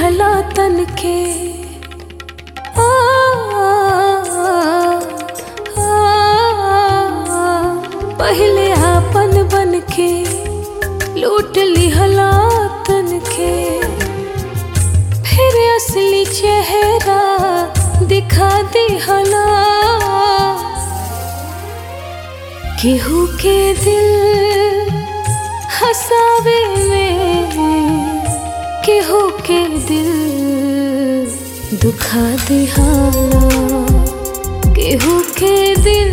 लिहला तन के आ, आ, आ, पहले आपन बन के लूट लिहला तन के फिर असली चेहरा दिखा दिहला केहू के दिल हसावे में केहू के दिल दुखा दिहाला केहू के दिल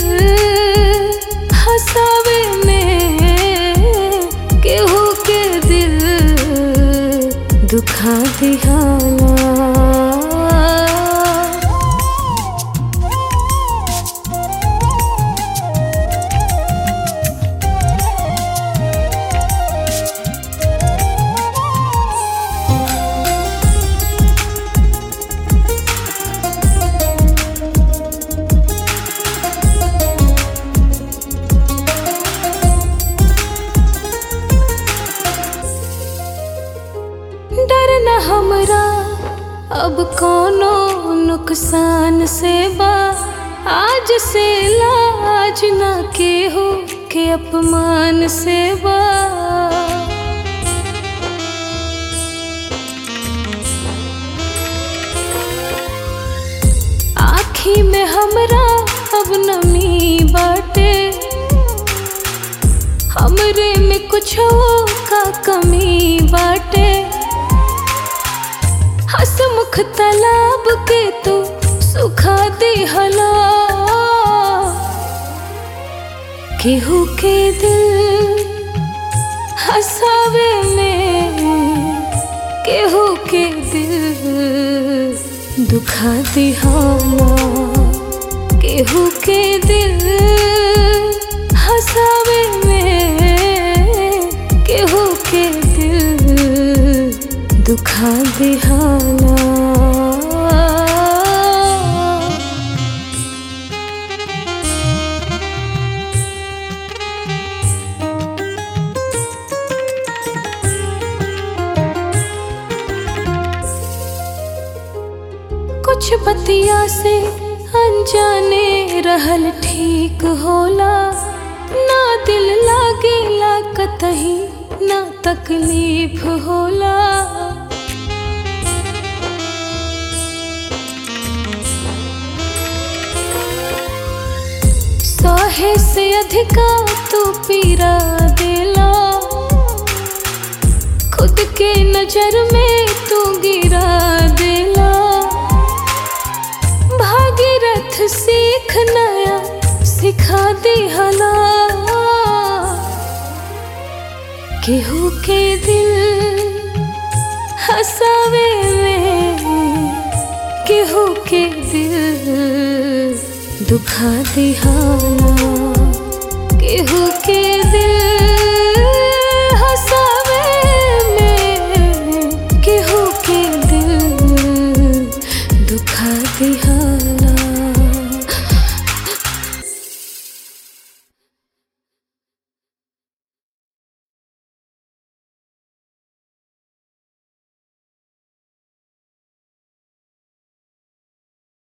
हसावे में केहू के दिल दुखा दिहाला डर न हमरा अब कोनो नुकसान से बा आज से लाज न केहू के अपमान से बा आखी में हमरा अब नमी बाटे हमरे में कुछ का कमी बाटे हसमुख तालाब के तू सुखा दिहला केहू के दिल हसावे में केहू के दिल दुखा दिहाला केहू के दिल हसावे में केहू के दिल दुखा दिहाला कुछ बतिया से अनजाने रहल ठीक होला ना दिल लागेला कतही ना तकलीफ होला सहे से अधिका तू पीरा देला खुद के नजर में तू गिरा देला भागीरथ सीख नया सिखा दिहला केहू के दिल हसावे में केहू के दिल दुखा दिहाला केहू के